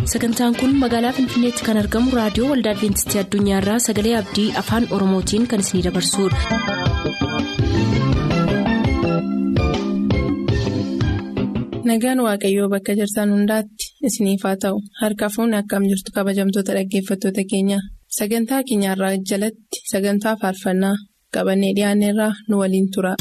sagantaan kun magaalaa finfinneetti kan argamu raadiyoo waldaa adventistii addunyaarraa sagalee abdii afaan oromootiin kan isinidabarsudha. nagaan waaqayyoo bakka jirtan hundaatti isiniif haa ta'u harka fuunni akkam jirtu kabajamtoota dhaggeeffattoota keenya sagantaa keenyarraa jalatti sagantaa faarfannaa qabannee dhiyaanneerraa nu waliin tura.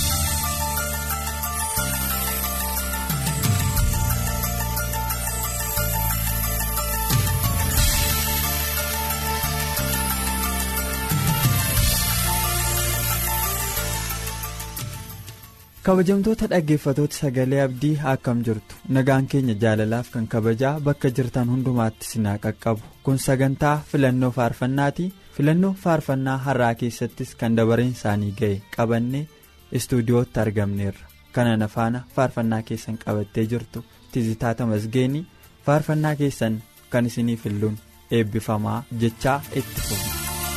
kabajamtoota dhaggeeffatoota sagalee abdii akkam jirtu nagaan keenya jaalalaaf kan kabajaa bakka jirtan hundumaatti sinaa qaqqabu kun sagantaa filannoo faarfannaati filannoo faarfannaa har'aa keessattis kan dabareen isaanii ga'e qabannee istuudiyootti argamneerra kanaan faana faarfannaa keessan qabattee jirtu tizitaata masgeenii faarfannaa keessan kan isinii filluun eebbifamaa jechaa itti fufu.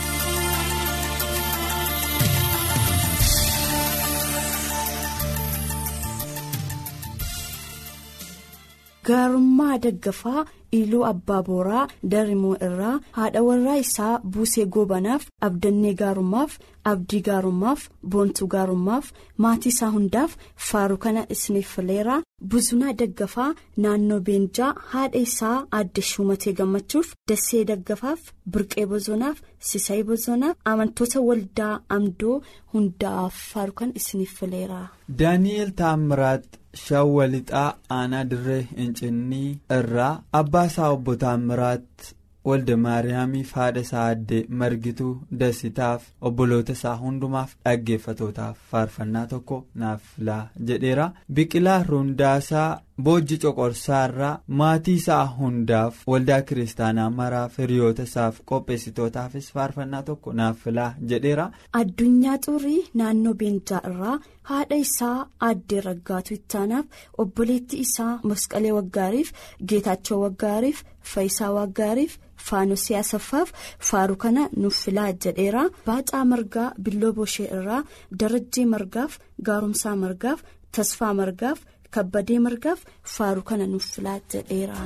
gaarummaa daggafaa iluu abbaa booraa darimoo irraa haadha warraa isaa buusee goobanaaf abdannee gaarummaaf abdii gaarummaaf boontuu gaarummaaf maatii isaa hundaaf faaruu kana isiniif fileera buzunaa daggafaa naannoo beenjaa haadha isaa aadde shumatee gammachuuf dassee daggafaaf birqee bozonaaf sisayii bozonaaf amantoota waldaa amdoo hundaaf faaruu kana isiniif fileera. daani'eel taamiraat shawwalixaa aanaa dirree incinnii irraa abbaa isaa obbo taamiraat walda maariyaamiif haadha isaa addee margituu dasitaaf obboloota isaa hundumaaf dhaggeeffatootaaf faarfannaa tokko naaf filaa jedheera biqilaa rundaasaa boojji coqorsaarraa maatii isaa hundaaf waldaa kiristaanaa maraaf hiriyoota isaaf qopheessitootaafis faarfannaa tokko naaf filaa jedheera. addunyaa xurii naannoo beenjaa irraa haadha isaa aaddee raggaatu ittaanaaf obboleetti isaa masqalee waggaariif geetaachoo waggaariif faayisaa waggaariif faanosii asaffaaf faaruu kana nuuf filaa jedheera baacaa margaa billoo boshee irraa darajjii margaaf gaarumsaa margaaf tasfaa margaaf kabbadee margaaf faaruu kana nuuf filaa jedheera.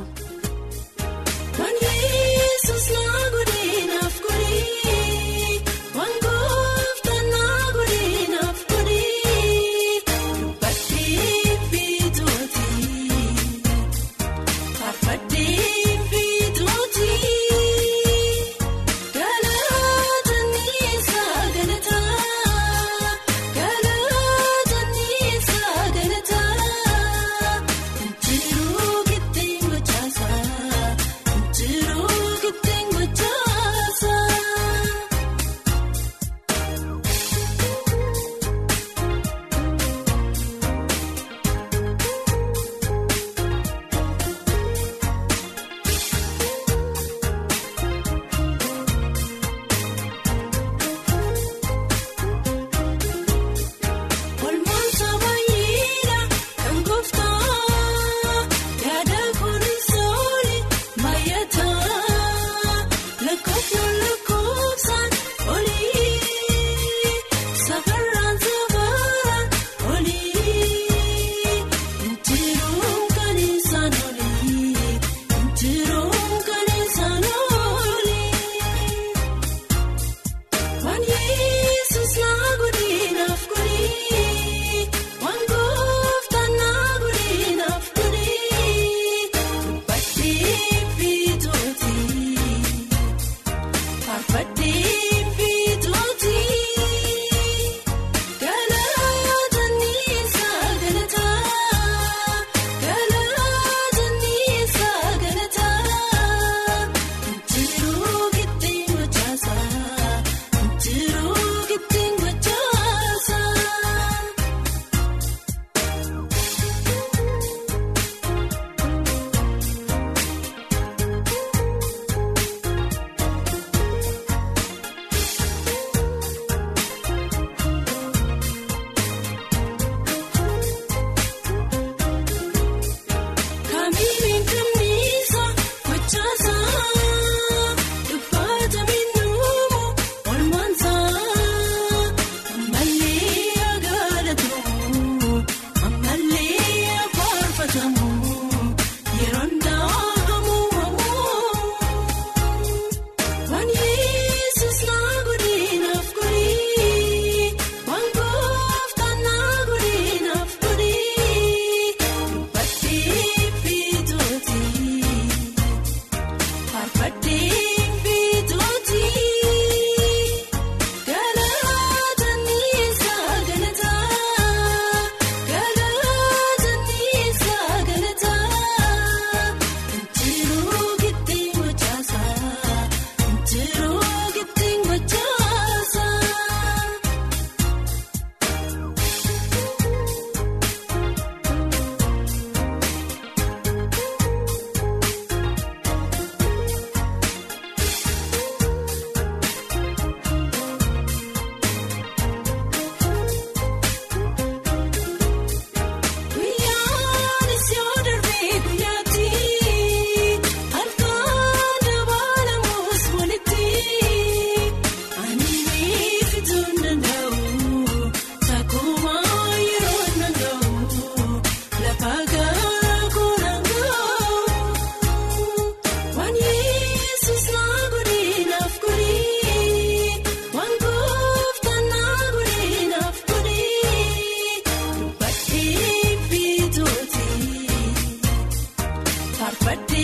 Jiruu giddeen gochaasa jiruu giddeen gochaasa.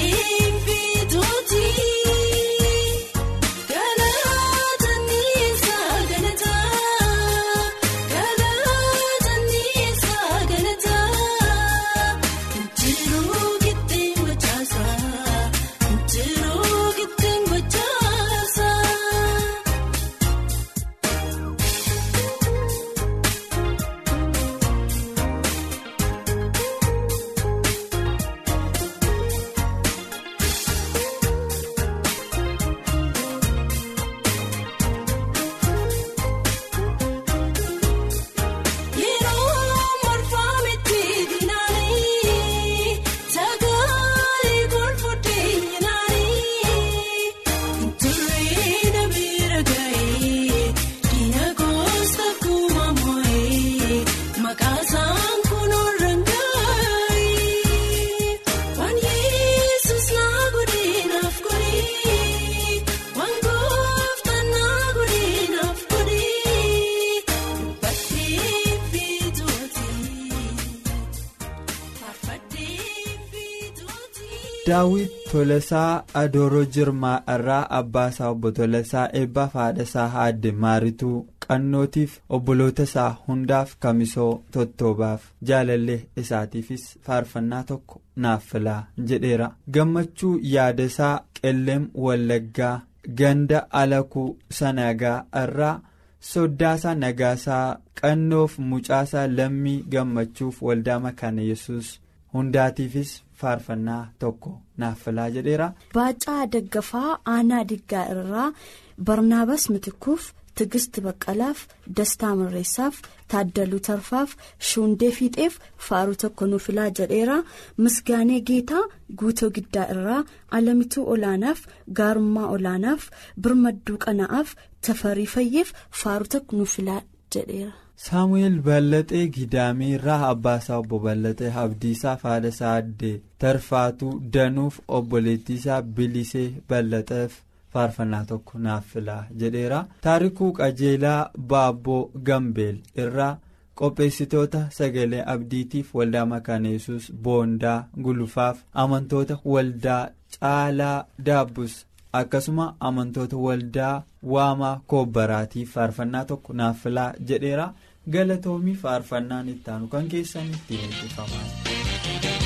daawit tolasaa adooroo jirmaa irraa abbaa isaa obbo tolasaa eebbaaf haadha isaa haadde maarituu qannootiif obboloota isaa hundaaf kamisoo tottoobaaf jaalallee isaatiifis faarfannaa tokko naaf filaa jedheera gammachuu yaadasaa qelleem wallaggaa ganda alakuu sanagaa irraa soddaasaa nagaasaa qannoof mucaasaa lammii gammachuuf waldaa makaana yesus hundaatiifis faarfannaa tokko naaf filaa jedheera. Baacaa Daggafaa Aanaa Diggaa irraa Barnaabaas Mitikuuf Tigist Baqqalaaf Dastaa Mirreessaaf Taaddaluu Tarfaaf Shuundee Fiixeef faaruu tokko nuuf filaa jedheera. Misgaanee Geetaa Guutoo Giddaa irraa Alamituu Olaanaaf Gaarummaa Olaanaaf Birmadduu Qana'aaf Tafarii Fayyeef faaruu tokko nuuf filaa jedheera. saamu'eel bal'axee gidaamii irraa abbaasaa obbo bal'axee abdiisaa haadha isaa addee tarfaatuu danuuf obboleettiisaa bilisee bal'axeef faarfannaa tokko naaf filaa jedheera taarikuu qajeelaa baabboo gambeel irraa qopheessitoota sagalee abdiitiif waldaa makaana yesus boondaa gulufaaf amantoota waldaa caalaa daabbus akkasuma amantoota waldaa waamaa koobbaraatiif faarfannaa tokko naaf filaa jedheera. galatoomii faarfannaan ittaanu kan keessan ittiin eebbifaman.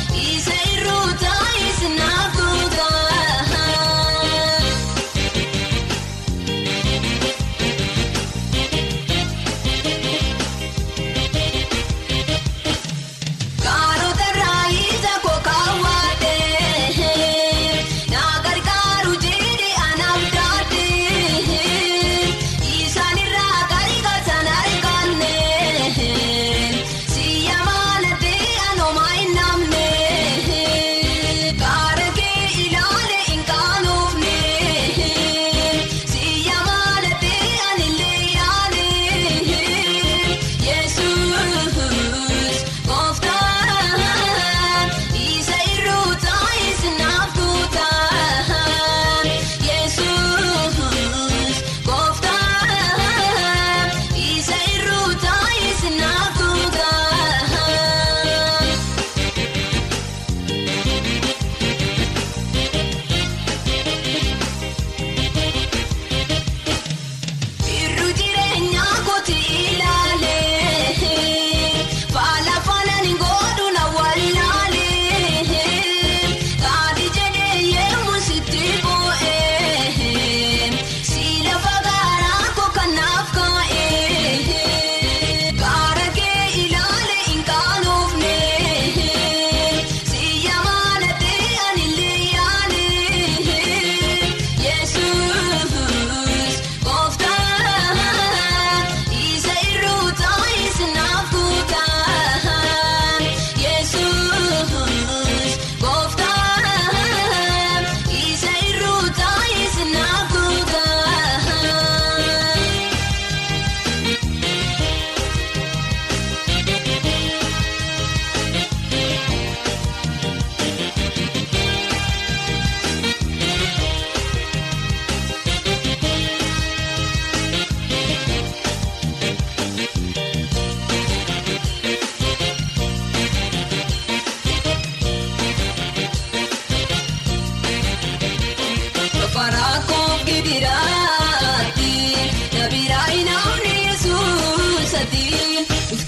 Isa irruutaa isnaaf tuutaa.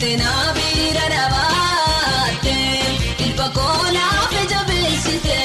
dhuftee naa bira dhaabatte ilba koonaaf jabeessite.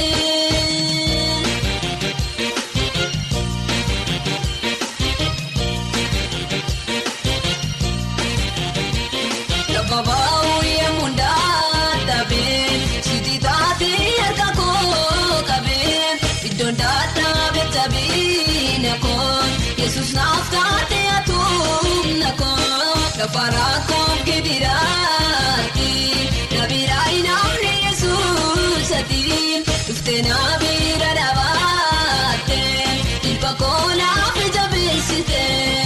Lafa baay'ee mundaa taabee sitii taatee harka koo qabee iddoon daadhaa taabee nakoon yesus naaf taatee atuun nakoon lafa raakoof gidiraatti nabiraa inaafne yesus ati dhuftee nabira dhaabatte ilba koo naaf jabeessite.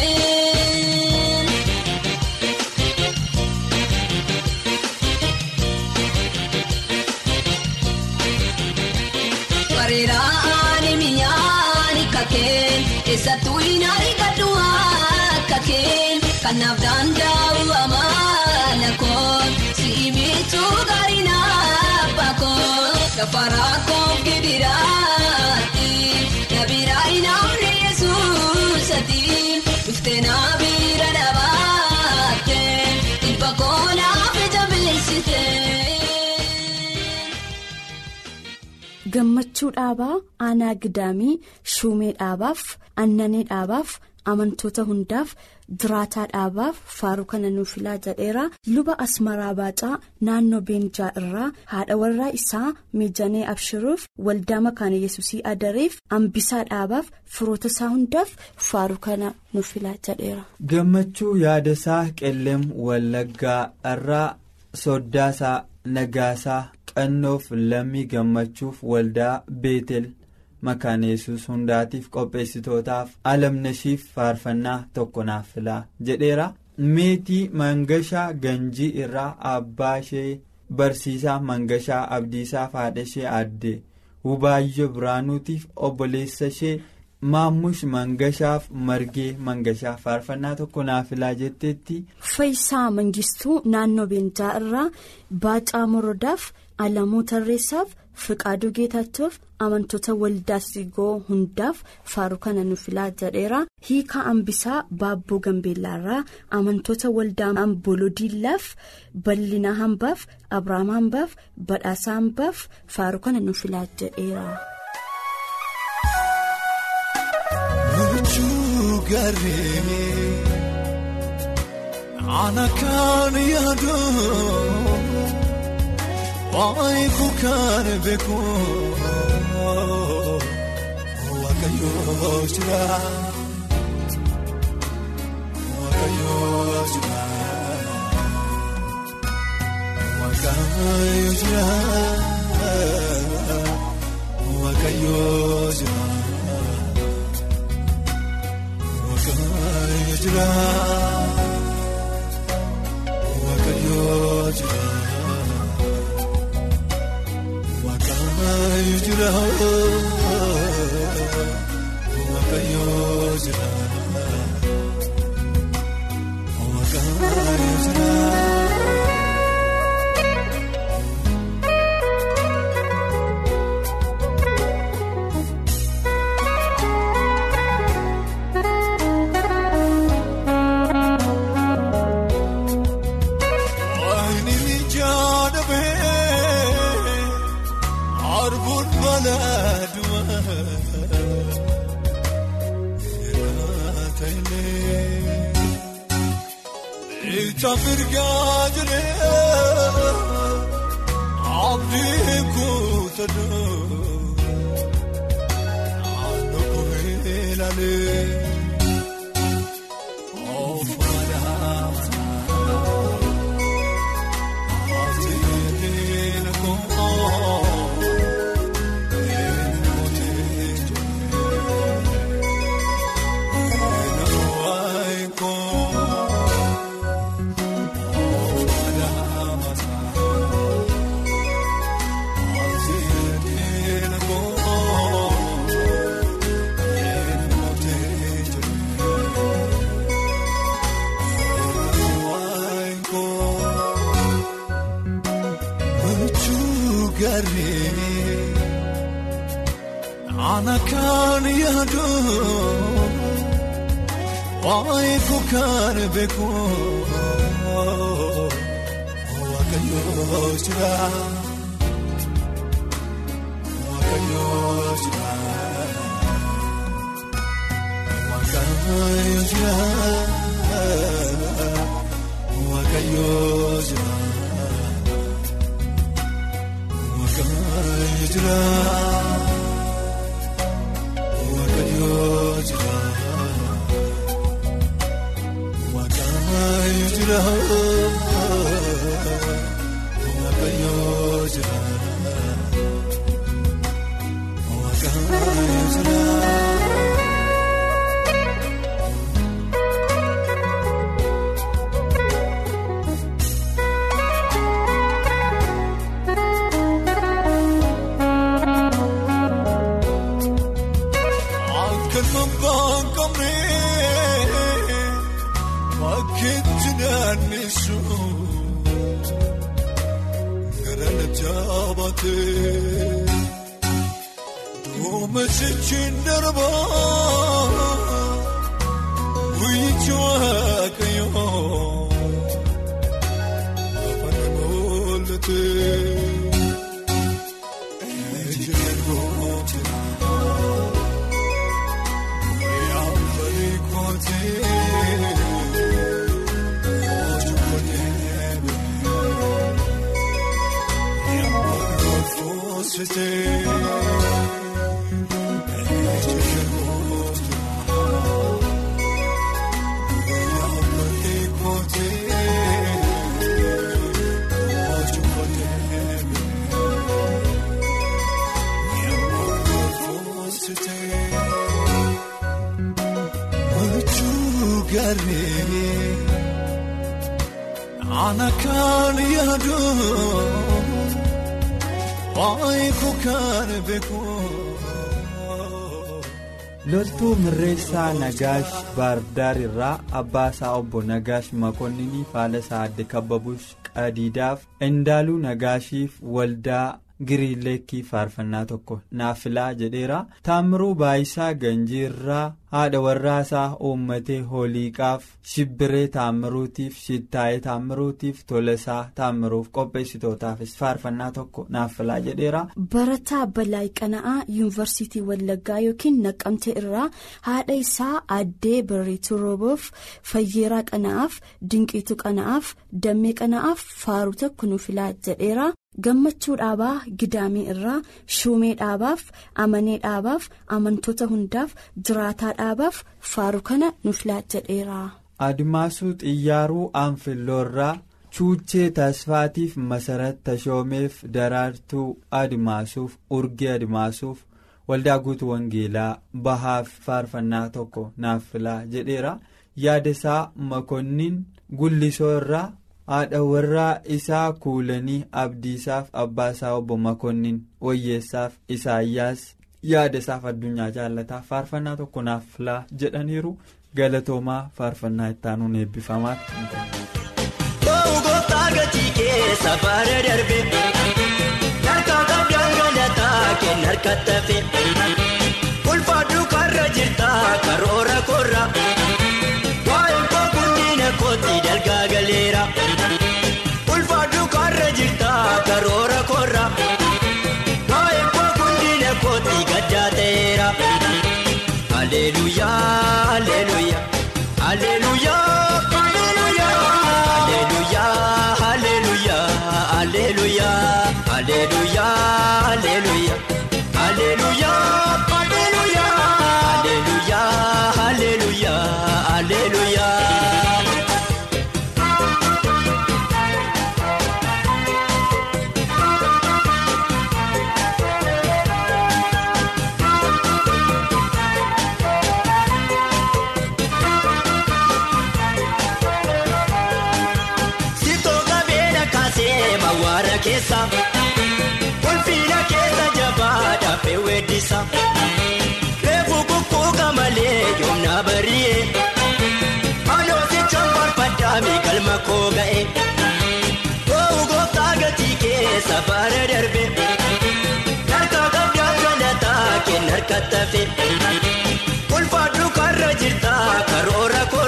Bareeraan mi'aan kakeen eessattuu hin argatu kakeen kanaaf danda'u amaana koon si'i miituu gaarii naaf koon gafaraa koon gidiraatti nabiraa inaafne yesuus ati dhuftee nabira dhaabatte ilba koonaaf jabeessite. gammachuu dhaabaa aanaa gidaamii shuumee dhaabaaf annanee dhaabaaf amantoota hundaaf jiraataa dhaabaaf faaruu kana nuuf filaa jedheera luba asmaraa baacaa naannoo beenjaa irraa haadha warraa isaa mijanee abshiruuf waldaa makaana yesusii adareef ambisaa dhaabaaf firoota isaa hundaaf faaruu kana nuuf filaa jedheera. gammachuu yaadasaa qelleem wallaggaa irraa soddaasaa nagaasaa qannoof lammii gammachuuf waldaa beetel makaana yesus hundaatiif qopheessitootaaf alamnashiif faarfannaa tokko naaf filaa jedheera meetii mangashaa ganjii irraa abbaa ishee barsiisaa mangashaa abdiisaa haadha ishee aadde hubaayyoo biraanuutiif obboleessa ishee maammush mangashaaf margee mangashaa faarfannaa tokko naaf filaa jetteetti. Faayisaa Mangistuu naannoo Beenjaa irraa Baacaa Morodaaf Alamuu Tarreessaaf Fiqaaduu Geetaachuuf amantoota waldaa Sigoo hundaaf faaruu kana nuuf filaa jedheera. Hiikaa Ambisaa Baabboo Gambeellaa irraa amantoota waldaa Ambooloo Diillaaf Bal'inaa Hambaaf Abiraam Hambaaf Badhaasaa Hambaaf faaruu kana nuuf filaa jedheera. Ana kan yaadu waayiku kan beeku waaqayyoo jira waaqayyoo jira waaqayyoo jira waaqayyoo jira waaqayyoo jira. Waaqayyoo jira waaqayyoo jira waaqayyoo jira waaqayyoo jira. Tafirgaa jiree abdii kuutadhu naannoo kohee laalee oofudhaa ati nakoo eenyuutii jiree nawaayii koo. Ana kan yaadu waa'ee koo kan beeku waaqayyoo jira waaqayyoo jira waaqayyoo jira waaqayyoo jira waaqayyoo jira waaqayyoo jira. Waaqayyoo jira waaqayyoo jira waaqayyoo jira. Akka nama baanqamnee. Bakkeetti naanneessu gara na jaabatee duuma jechuun darbaa guyyichi waaqayyoo lafa na mul'atee ejjeen gootina guyyaa barii kootee. Garee. Ana kan yaadu waa'ee koo kan beeku. loltuu mirreessaa nagaash baardaar irraa abbaa isaa obbo nagaash makonninii faala isaa adde kabbabush qadiidaaf indaaluu nagaashiif waldaa giriileekii faarfannaa tokko naaf filaa jedheera taamiruu baayisaa ganjiirraa haadha warraasaa uummatee hooliiqaaf shibbiree taamiruutiif shittaayee taamiruutiif tolasaa taamiruuf qopheessitootaafis faarfannaa tokko naaf filaa jedheera. Barataa Balaayi Qana'aa Yuunivarsiitii Wallaggaa yookiin Naqqamtee irraa haadha isaa Addee Barreetuu Rooboof Fayyeeraa Qana'aaf Dinqiituu Qana'aaf Dammee Qana'aaf faaruu tokko nuuf filaa jedheera. Gammachuu dhaabaa gidaamii irraa shuumee dhaabaaf amanee dhaabaaf amantoota hundaaf jiraataa dhaabaaf faaruu kana nuuf filaa jedheera. Adimaasuu xiyyaaruu aanfilloorraa chuuchee tasfaatiif masarat tashoomeef daraartuu adimaasuuf urgee adimaasuuf waldaa guutuu wangeelaa bahaaf faarfannaa tokko naaf filaa jedheera yaadasaa makonnin gullisoo irraa. haadha warraa isaa kuulanii abdiisaaf abbaasaa obbo makonnin wayyeessaaf isaayyaas yaada isaaf addunyaa jaallataaf faarfannaa tokko naaf filaa jedhaniiru galatoomaa faarfannaa ittaanuun eebbifamaa. Bo'oo gooftaa gatii keessa baara darbe harka qabdaan galataa kenna harka tafe ulfaadhu karra jirta karoora korra waa'een koo guddina kooti dalgaa galeera ulfaadhu karra jirta karoora korra waa'een koo guddina kooti gaddaa ta'eera haleluyaa haleluyaa haleluyaa. Haleluyaa, haleluyaa, haleluyaa, haleluyaa, haleluyaa, haleluyaa, haleluyaa, haleluyaa, haleluyaa. Mawwaara keessa ulfiina keessa jabaa dhaabee weeddisa reefu kukkuuka malee yoomna bari'e anoosicha farfaddaa miikalma koo ga'e bo'oo gooftaa gatii keessa baara darbe harka qabdaa galataa kenna harka tafe ulfaadhu karra jirta karoora koo.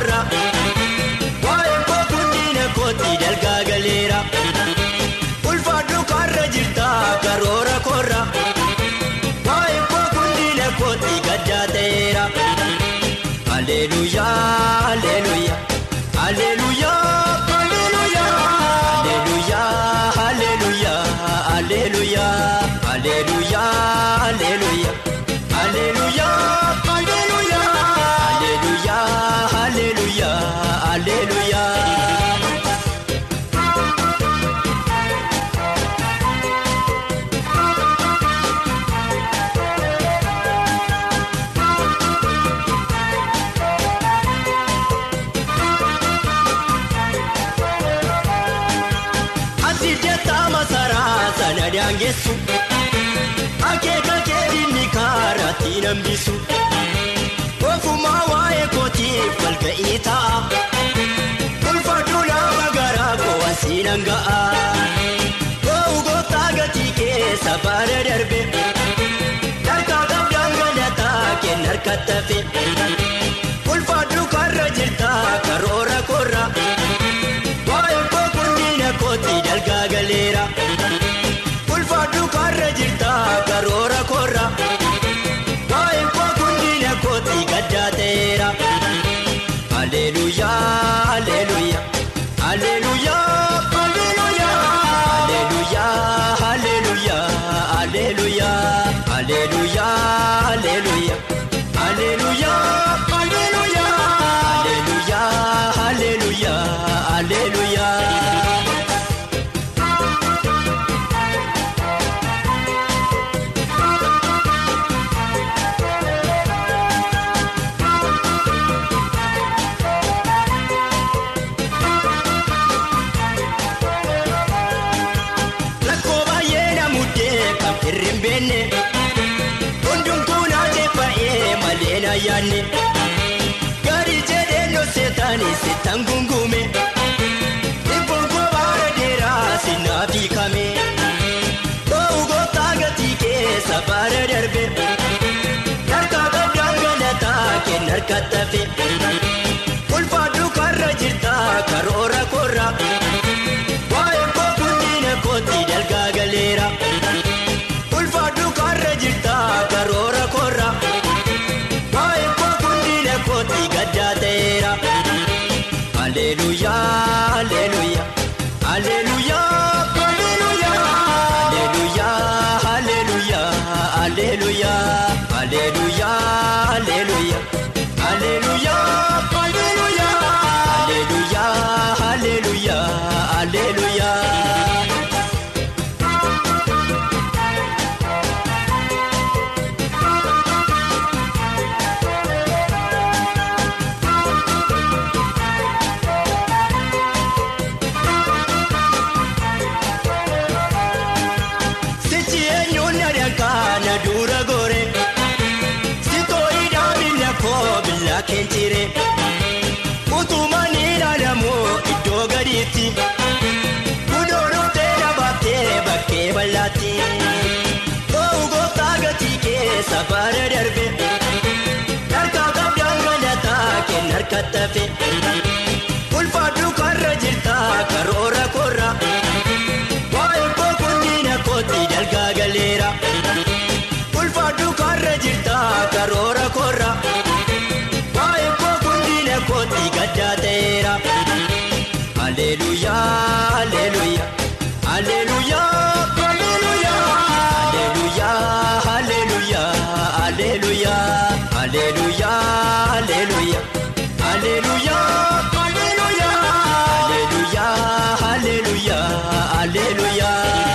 Alleluuyaa Alleluuyaa Alleluuyaa Alleluuyaa Alleluuyaa Alleluuyaa Alleluuyaa Alleluuyaa Alleluuyaa Alleluuyaa Alleluuyaa Alleluuyaa. Ati jettaa masaraa sana daangessu akeeka keedinni kaaratti nambisu ofumaa waa'ee kootiif walga'ii ta'a ulfaadhu nama garaa koo asii nan ga'a goo'u gooftaa gatii keessa baara darbe harkaa qabdaan galataa kenna harkatti hafe ulfaadhu karra jirtaa karoora korra. Waa'ee koo guddina kooti dalgaa galeera. Ulfaadhu karra jirta karoora korra. Waa'ee koo guddina kooti gaddaa ta'eera. Alleluuyaa Alleluuyaa Alleluuyaa Alleluuyaa Alleluuyaa Alleluuyaa Alleluuyaa Alleluuyaa Alleluuyaa Alleluuyaa Alleluuyaa Alleluuyaa Alleluuyaa Alleluuyaa. Rakkoo baay'ee namuddee kan firri hin beekne hundumtuu naa jeeffa'ee malee na yaadne gaarii jedhee noseetaanii sittan gungume dhibbuun koo baara dheeraa sinnaaf hiikame ta'uu gooftaa gatii keessa baara darbe harkaa qabdaan galataa kenna harkatti hafe ulfaadhu karra jirtaa karoora korra. Waa'ee koo guddina kooti dalgaa galeera. Ulfaadhu karra jirta karoora korra. Waa'ee koo guddina kooti gaddaa ta'eera. Alleluuyaa Alleluuyaa Alleluuyaa Alleluuyaa Alleluuyaa Alleluuyaa Alleluuyaa Alleluuyaa Alleluuyaa Alleluuyaa Alleluuyaa Alleluuyaa Alleluuyaa Alleluuyaa. Sichi eenyuun nadhaan kana dura gore sitoo hidhaa biyya koo biyya keenjire utumaan ilaalamu iddoo gadiitti kunuunuutee dhaabbattee bakkee bal'aatti ta'uu gooftaa gatii keessa baara darbe harkaa qabdaan galataa kenna harkatti hafe ulfaadhu karra jirta karoora korra. Waa'ee koo guddina kooti dalgaa galeera. Ulfaadhu karra jirta karoora korra. Waa'ee koo guddina kooti gaddaa ta'eera. Alleluuyaa Alleluuyaa Alleluuyaa Alleluuyaa Alleluuyaa Alleluuyaa Alleluuyaa Alleluuyaa Alleluuyaa Alleluuyaa Alleluuyaa Alleluuyaa Alleluuyaa Alleluuyaa.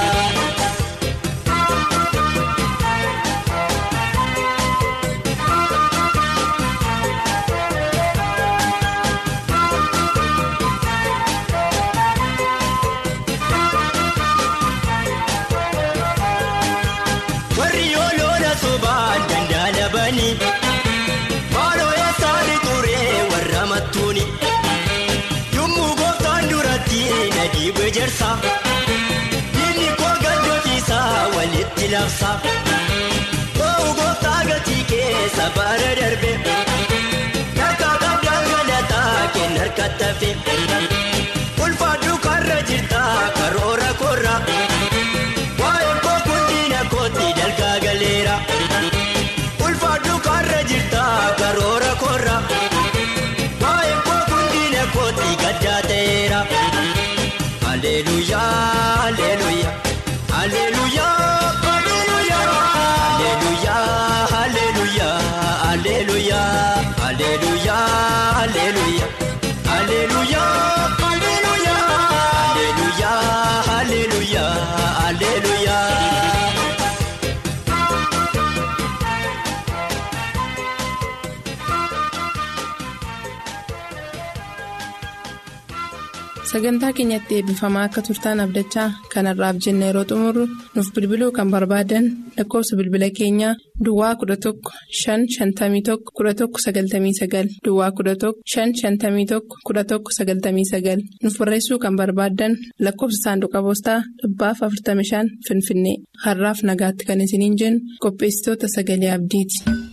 warri yoo lola sobaan dandaalabani maaloo eessaani turee warra mattuuni yommuu gooftaan duratti na dhiibe jersa diinni koo gaddofiisaa walitti labsa ta'uu gooftaa gatii keessa baara darbe harkaa qabdaan galataa kenna harkatti hafe ulfaadhu karra jirta karoora korra. Waa'ee koo guddina kooti dalgaa galeera. Ulfaadhu karra jirta karoora korra. Waa'ee koo guddina kooti sagantaa keenyatti eebbifamaa akka turtaan abdachaa kanarraaf jenna yeroo xumurru nuuf bilbiluu kan barbaadan lakkoofsa bilbila keenyaa duwwaa 11 551 1199 duwwaa 11 551 1199 nuuf barreessuu kan barbaadan lakkoofsa saanduqa poostaa dhibbaaf 45 finfinnee har'aaf nagaatti kan isiniin jennu qopheessitoota sagalee abdiiti.